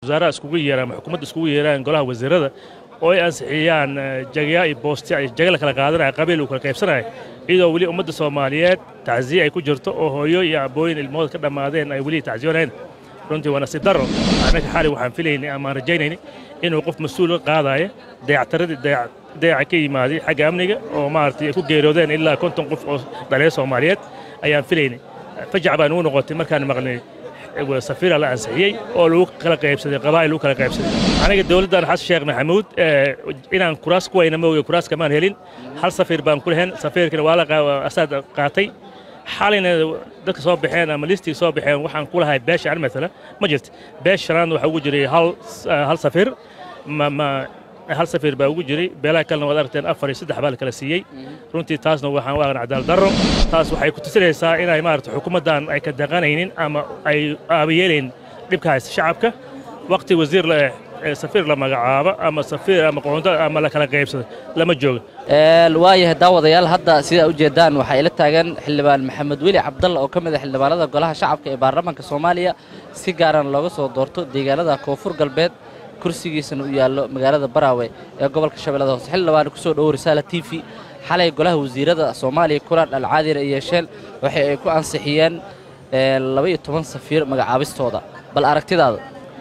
wasaaraha iskugu yeeraan ama xukuumadda iskugu yeeraan golaha wasiirada oo ay ansixiyaan jagya iyo boosti ay jaga la kala qaadanaya qabiil uu kala qaybsanaya iyadoo weli ummadda soomaaliyeed tacsiye ay ku jirto oo hooyo iyo abooyin ilmahooda ka dhammaadeen ay weli tacsiyoonayeen runtii waa nasiib darro annaga xali waxaan filaynay ama aan rajaynayni inuu qof mas-uul ka qaadaayo dayactaradii dayaca ka yimaaday xagga amniga oo maaragtay ay ku geeroodeen ilaa konton qof oo dhaliya soomaaliyeed ayaan filaynay fajac baan ugu noqotay markaan maqlay safiira la ansixiyey oo lagu kala qaybsaday qabaa'il lagu kala qaybsaday aniga dowladdan xasan sheekh maxamuud inaan kuraas ku wayna mooge kuraas kamaan helin hal safiir baan ku lehen safiirkana waa la asaad qaatay xalayna dadka soo baxeen ama listiga soo baxeen waxaan ku lahay beesha an matala ma jirto beesh shanaadna waxaa ugu jiray hal hal safiir ma ma hal safiir baa ugu jiray beelaha kalena waad aragteen afar iyo saddex baa la kala siiyey runtii taasna waxaan u aqan cadaal darro taas waxay ku tusinaysaa inay maarata xukuumaddan ay ka daqanaynin ama ay aabayeelayn dhibka haysta shacabka waqti wasiir la safiir la magacaabo ama safiir ama qoonto ama la kala qaybsado lama joogo waayahay daawadayaal hadda sidaa ujeedaan waxaa ila taagan xildhibaan maxamed weli cabdalla oo ka mid a xildhibaanada golaha shacabka ee baarlamaanka soomaaliya si gaaran looga soo doorto deegaanada koonfur galbeed kursigiisana u yaallo magaalada baraawe ee gobolka shabeellada hoose xildhibaan ku soo dhowo risaala t v xalay golaha wasiirada soomaaliya kulan alcaadina ay yeesheen waxa ay ku ansixiyeen laba-iyo toban safiir magacaabistooda bal aragtidaada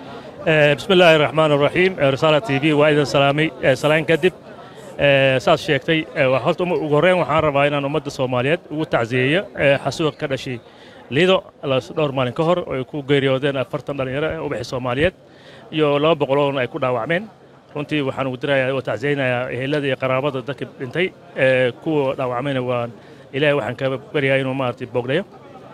bismi illaahi raxmaan raxiim risaala t v waa idin salaamay salaan kadib saad sheegtay horta ugu horreyn waxaan rabaa inaan ummadda soomaaliyeed ugu tacsiyeeyo xasuuq ka dhashay lido dhowr maalin ka hor oo ay ku geeriyoodeen afartan dhallinyaro ee ubaxi soomaaliyeed iyo laba boqoloon ay ku dhaawacmeen runtii waxaan ugu dirayaa oo tacsiyeynayaa ehelada iyo qaraabada dadka dhintay kuwa dhaawacmayna waan ilaahay waxaan ka baryayaa inuu maaragtay boogdhayo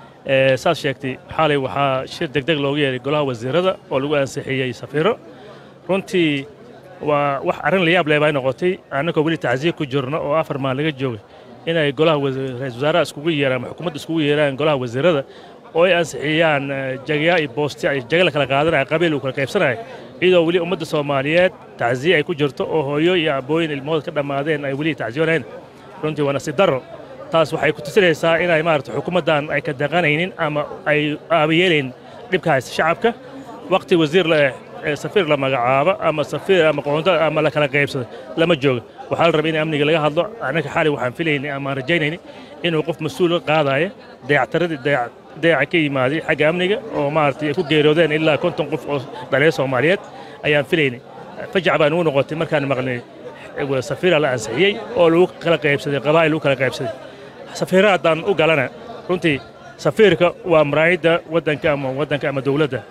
saad sheegtay xalay waxaa shir degdeg loogu yeeray golaha wasiirada oo lagu ansixiyey safiiro runtii waa wax arrin la yaab leh bay noqotay annagoo weli tacsiye ku jirno oo afar maal laga joogay inay golaha ra-isul wasaaraha iskugu yeeraan ama xukuumadda iskugu yeeraan golaha wasiirada oo ay ansixiyaan jagya iyo boosti ay jaga la kala qaadanaya qabiil uu kala qaybsanaya iyadoo weli ummadda soomaaliyeed tacsiye ay ku jirto oo hooyo iyo abooyin ilmahooda ka dhammaadeen ay weli tacsiyoonayeen runtii waa nasiib darro taas waxay ku tusinaysaa inay maarata xukuumaddan ay ka daqanaynin ama ay aabayeelayn dhibka haysta shacabka waqti wasiir la safiir la magacaabo ama safiir ama qoonto ama la kala qaybsado lama joogo waxaa la rabay in amniga laga hadlo annaga xali waxaan filaynay ama aan rajaynayni inuu qof mas-uul ka qaadaayo dayactaradii dayaca ka yimaaday xagga amniga oo maaragtay ay ku geeroodeen ilaa konton qof oo dhaliya soomaaliyeed ayaan filaynay fajac baan ugu noqotay markaan maqlay safiira la ansixiyey oo lagu kala qaybsaday qabaa'il lagu kala qaybsaday safiira haddaan u galana runtii safiirka waa maraayidda waddanka ama waddanka ama dowladda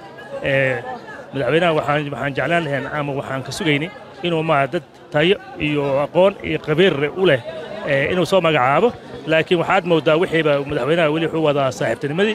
madaxweynaha waxaan waxaan jeclaan lahayn ama waxaan ka sugaynay inuu maa dad tayo iyo aqoon iyo qabiir u leh inuu soo magacaabo laakiin waxaad moodaa wixiiba madaxweynaha weli wuxuu wadaa saaxiibtinimadii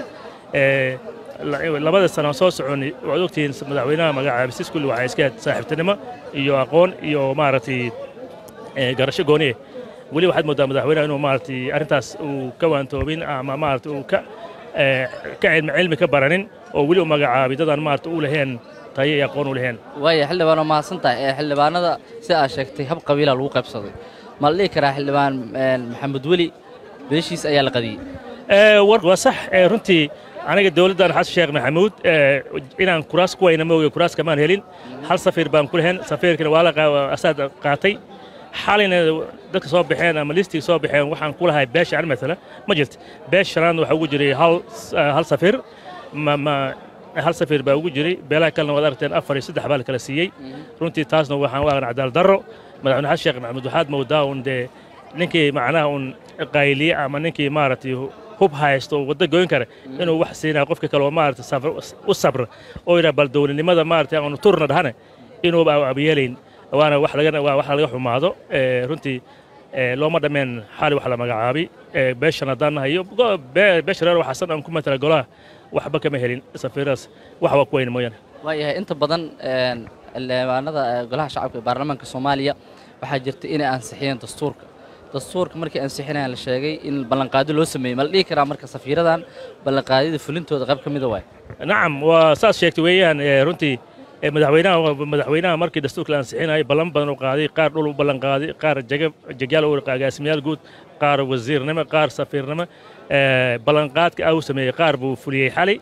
labada sano soo soconi waad ogtihiin madaxweynaha magacaabistis kulli waxaa iska saaxiibtinimo iyo aqoon iyo maaragtay garasho gooniye weli waxaad moodaa madaxweynaha inuu maaragtay arrintaas uu ka waantoobin ama maaragtay uu ka ka cilmi cilmi ka baranin oo weli u magacaabay dadaan maaragtay u laheen tayo iyo aqoon u laheen waaya xildhibaan waa mahadsan tahay ee xildhibaanada sida aad sheegtay hab qabiila lagu qaybsaday ma la dhihi karaa xildhibaan maxamed weli beeshiis ayaa la qadiyey waa sax runtii aniga dowladdan xasan sheekh maxamuud inaan kuraas ku wayna mooge kuraas kamaan helin hal safiir baan ku lehen safiirkana waa la asaad qaatay xalayna dadka soo baxeen ama listiga soo baxeen waxaan ku lahay beesha an matala ma jirto beesh shanaadna waxaa ugu jiray hal hal safiir ma ma hal safiir baa ugu jiray beelaha kalena waad aragteen afar iyo saddex baa la kala siiyey runtii taasna waxaan u aqan cadaal darro madaxweyne xasan sheekh maxamuud waxaad moodaa un dee ninkii macnaha un qayliye ama ninkii maaragtay hub haysto oo waddo goyn kara inuu wax siinaya qofka kale oo maaragtay u sabra oo yidhaha bal dowladnimada maaragtay aanu turna dhahane inuuba abayeelayn waana wax laga waa wax laga xumaado runtii looma dhammeen xali wax la magacaabay beeshan haddaan nahayo beesha reer waxaasan aan ku matala golaha waxba kama helin safiiradaas wax waa ku weyna mooyaane waayahay inta badan xildhibaanada golaha shacabka ee baarlamaanka soomaaliya waxaa jirta inay ansixiyeen dastuurka dastuurka markii ansixinayaan la sheegay in ballanqaado loo sameeyey ma la dhihi karaa marka safiiradan ballanqaadyada fulintooda qayb ka mida waay nacam waa saas sheegtay weeyaan runtii madaxweynaha madaxweynaha markii dastuurka la ansixinayay ballan badan u qaaday qaar dhul u ballan qaaday qaar jaga jagyaal u agaasimayaal guud qaar wasiirnimo qaar safiirnimo ballanqaadka ah u sameeyey qaar buu fuliyey xalay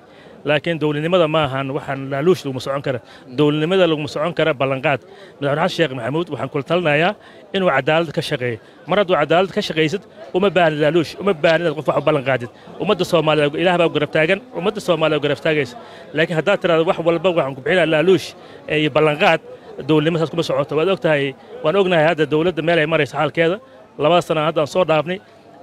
laakiin dowladnimada ma ahan waxaan laaluush laguma socon kara dowladnimada laguma socon kara ballanqaad madaxweyne xasan sheekh maxamuud waxaan kula talinayaa inuu cadaalad ka shaqeeyo mar hadduu cadaalad ka shaqaysid uma baahni laaluush uma baahni inaad qof wax u ballanqaadid ummadda soomaaliya ilaah baa garab taagan ummadda soomaaliya garab taagaysa laakiin haddaad tiraado wax walba waxaan ku bixinaa laaluush iyo ballanqaad dowladnimadaas kuma socoto waad ogtahay waan ognahay hadda dowladda meel ay maraysa xaalkeeda labada sana haddaan soo dhaafnay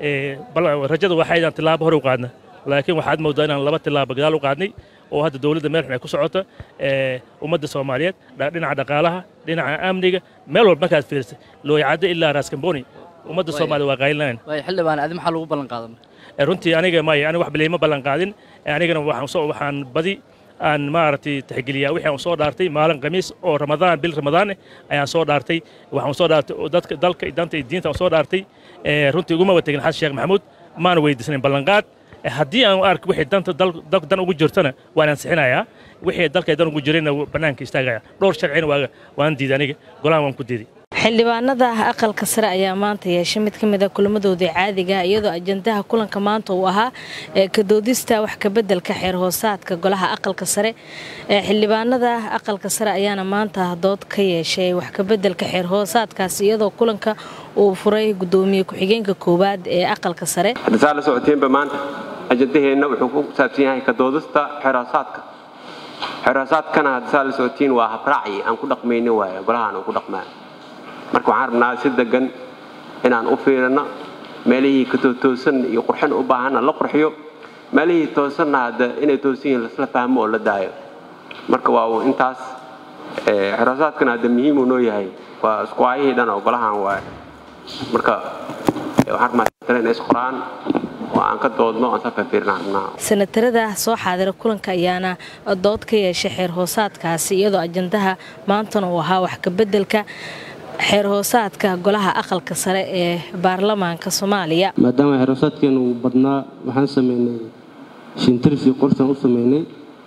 rajada waxaa inaan tilaabo hore u qaadna laakiin waxaad moodaa inaan laba tilaabo gadaal u qaadnay oo hadda dowladda meel xun ay ku socota ummadda soomaaliyeed dhinaca dhaqaalaha dhinaca amniga meel walba markaad fiirsay looyacaddo ilaa raaskamboni ummadda soomaaliya waa qaylinayn waay xildhibaan adi maxaa lagu ballan qaadan runtii aniga maya aniga wax bileyma ballan qaadin anigana waxaan badi aan maaragtay tixgeliyaa wixii aan soo dhaartay maalin khamiis oo ramadaan bil ramadaan ayaan soo dhaartay waxaan soo dhaartay dadka dalka danta iyo diinta aan soo dhaartay runtii uguma wategin xasan sheekh maxamuud maana weydiisnayn ballanqaad haddii aan ark wixii danta dalka dan ugu jirtana waan ansixinayaa wixii dalka dan ugu jirayna bannaanka istaagaya dhowr sharcina waan diiday aniga golahan waan ku diiday xildhibaanada aqalka sare ayaa maanta yeeshay mid ka mid a kulamadoodii caadiga iyadoo ajandaha kulanka maanta uu ahaa kadoodista wax kabeddelka xeer hoosaadka golaha aqalka sare xildhibaanada aqalka sare ayaana maanta dood ka yeeshay wax kabeddelka xeer hoosaadkaasi iyadoo kulanka uu furay gudoomiye ku-xigeenka koowaad ee aqalka sare haddasaa la socoteenba maanta ajandaheenna wuxuu ku saabsan yahay kadoodista xeerhoosaadka xeerhoosaadkana haddasaa la socotiin waa habraaci aan ku dhaqmaynin waaye golahaan uu ku dhaqmaa marka waxaan rabnaa si degan inaan u fiirino meelihii katotoosan iyo qurxin u baahanna la qurxiyo meelihii toosanna hadda inay toosan yihiin lasla fahmo oo la daayo marka waa uu intaas xeroosaadkana hadda muhiim uu noo yahay waa isku aayihii dhan oo golahan waaye marka waxaan rabnaa inay isqoraan oo aan ka doodno aan sa fiirfiirnaan rabnaa sanatarada soo xaadira kulanka ayaana dood ka yeeshay xeer hoosaadkaasi iyadoo ajandaha maantana uu ahaa wax kabeddelka xeer hoosaadka golaha aqalka sare ee baarlamaanka soomaaliya maadaama xeer hoosaadkeena uu badnaa waxaan sameynay shintirsi qorsaan u sameynay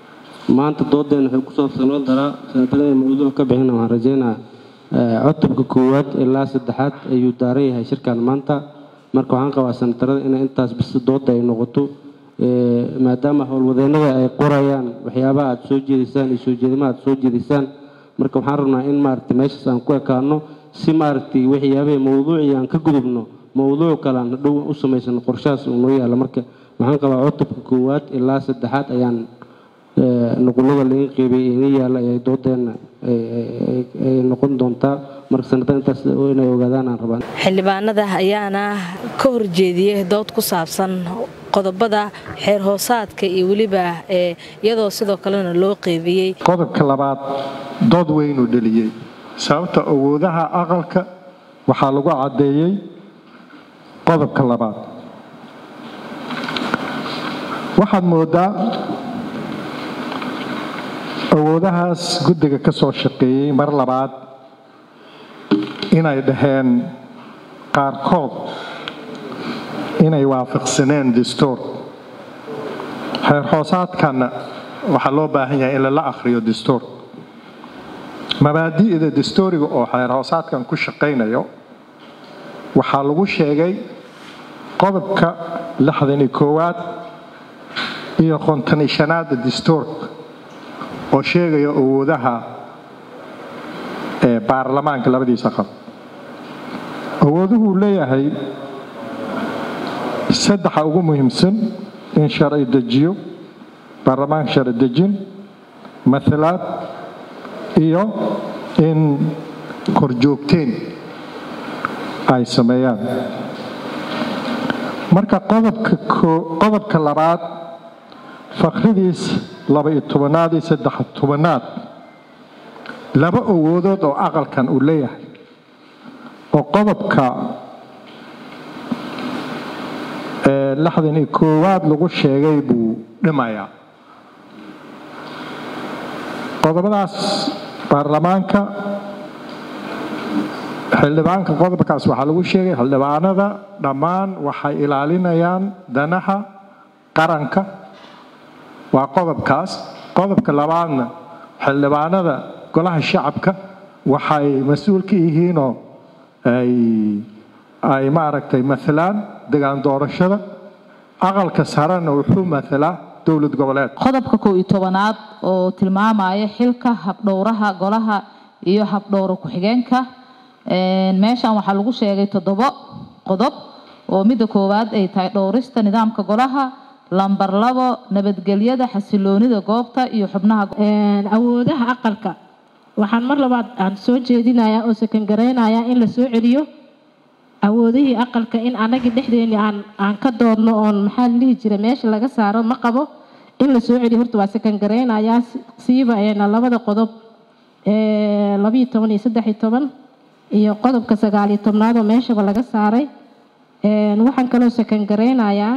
maanta doodeen waxay ku saabsanoo daraa sanatarada mawduuc ka bixina waxaan rajeynaa cutubka koowaad ilaa saddexaad ayuu daaran yahay shirkan maanta marka waxaan qabaa sanatarada inay intaas bis dooda ay noqoto maadaama howlwadeennada ay qorayaan waxyaabaha aad soo jeedisaan iyo soo jeedimaha aad soo jeedisaan marka waxaan rabnaa in maaragtay meeshaas aan ku ekaano si maaragtay waxyaabahii mawduucii aan ka gudubno mawduuc kale aan dhow u samaysano qorshahaas uu noo yaalla marka waxaan qabaa cutubka koowaad ilaa saddexaad ayaan nuqulada laga qeybay ina yaalla ayay doodeenna ay noqon doontaa marka sanadan intaas inay ogaadaan aan rabaa xildhibaanada ayaana ka horjeediyey dood ku saabsan qodobada xeer hoosaadka iyo weliba iyadoo sidoo kalena loo qeybiyey qodobka labaad dood weynuu dheliyey sababta awoodaha aqalka waxaa lagu caddeeyey qodobka labaad waxaad moodaa awoodahaas guddiga ka soo shaqeeyey mar labaad inay dhaheen qaarkood inay waafaqsaneen dastuur xeer hoosaadkanna waxaa loo baahan yahay in lala akhriyo dastuur mabaadi'da dastuuriga oo xeer hoosaadkan ku shaqaynayo waxaa lagu sheegay qodobka lixdani koowaad iyo qontani shanaada dastuurka oo sheegaya awoodaha ee baarlamaanka labadiisa qab awooduhuu leeyahay saddexa ugu muhiimsan in sharci dejiyo baarlamaanka sharci dejin matalaad iyo in korjoogteen ay sameeyaan marka qodobka labaad fakhridiis laba-iyo tobanaad iyo saddex tobanaad laba awoodood oo aqalkan uu leeyahay oo qodobka lixdan iyo koowaad lagu sheegay buu dhimayaa qodobadaas baarlamaanka xildhibaanka qodobkaas waxaa lagu sheegay xildhibaanada dhammaan waxay ilaalinayaan danaha qaranka waa qodobkaas qodobka labaadna xildhibaanada golaha shacabka waxay mas-uul ka yihiinoo ay maaragtay maalaan degaan doorashada aqalka sarena wuxuu matalaa dowlad goboleed qodobka kow iyo tobanaad oo tilmaamaya xilka habdhowraha golaha iyo habdhowra ku-xigeenka meeshan waxaa lagu sheegay toddobo qodob oo midda koowaad ay tahay dhowrista nidaamka golaha lambar labo nabadgelyada xasiloonida goobta iyo xubnaha awoodaha aqalka waxaan mar labaad aan soo jeedinayaa oo sakangaraynayaa in la soo celiyo awoodihii aqalka in anagii dhexdeeni aan aan ka doodno oon maxaa la dhihi jira meesha laga saaro ma qabo in la soo celiyo horta waa sakangaraynayaa siiba eena labada qodob labiyo toban iyo saddex iyo toban iyo qodobka sagaal iyo tobnaad oo meeshaba laga saaray waxaan kaloo sakangaraynayaa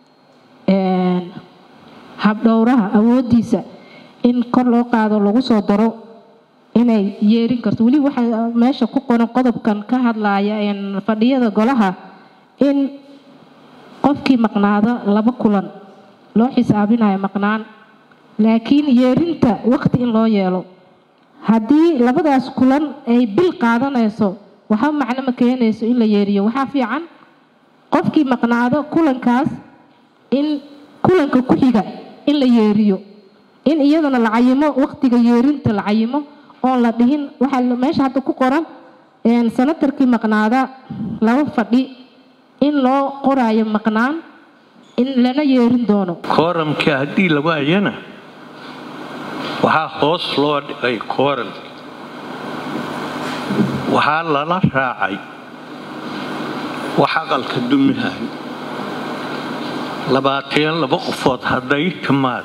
habdhowraha awoodiisa in kor loo qaado lagu soo daro inay yeerin karto weli waxaa meesha ku qoran qodobkan ka hadlaya fadhiyada golaha in qofkii maqnaado laba kulan loo xisaabinayo maqnaan laakiin yeerinta waqti in loo yeelo haddii labadaas kulan ay bil qaadanayso waxba macno ma keenayso in la yeeriyo waxaa fiican qofkii maqnaado kulankaas in kulanka ku xiga in la yeeriyo in iyadana la cayimo waqtiga yeerinta la cayimo oon la dhihin waxaa meesha hadda ku qoran sanatarkii maqnaada laba fadhi in loo qoraayo maqnaan in lana yeerin doono kooramkii haddii la waayana waxaa hoos loo dhigay kooramki waxaa lala raacay wax aqalka dumihay labaatan laba qofood hadday timaad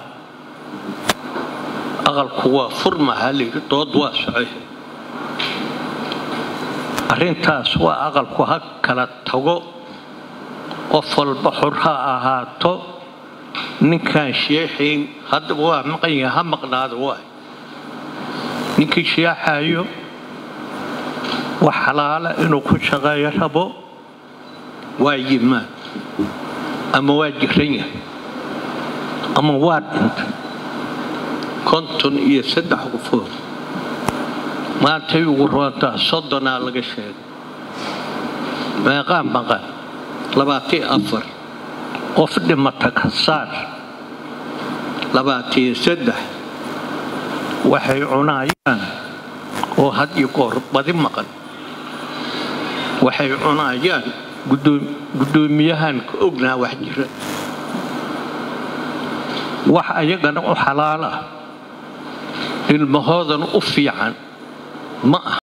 aqalku waa furmaha layidhi dood waa socay arrintaas waa aqalku ha kala tago qof walba xor ha ahaato ninkaan sheexayn haddaba waa maqan yaha ha maqnaado waay ninkii sheexayo wax xalaala inuu ku shaqeeyo rabo waa yimaad ama waa jiran yahay ama waa dhintay konton iyo saddex qofood maantay ugu roontaa soddonaa laga sheegay meeqaan maqan labaatiyo afar qof dhimata ka saar labaatiyo saddex waxay cunayaan oo had iyo goor badi maqan waxay cunayaan guddoomiyahan ka ognaa wax jira wax ayagana u xalaal ah ilmahoodana u fiican ma ah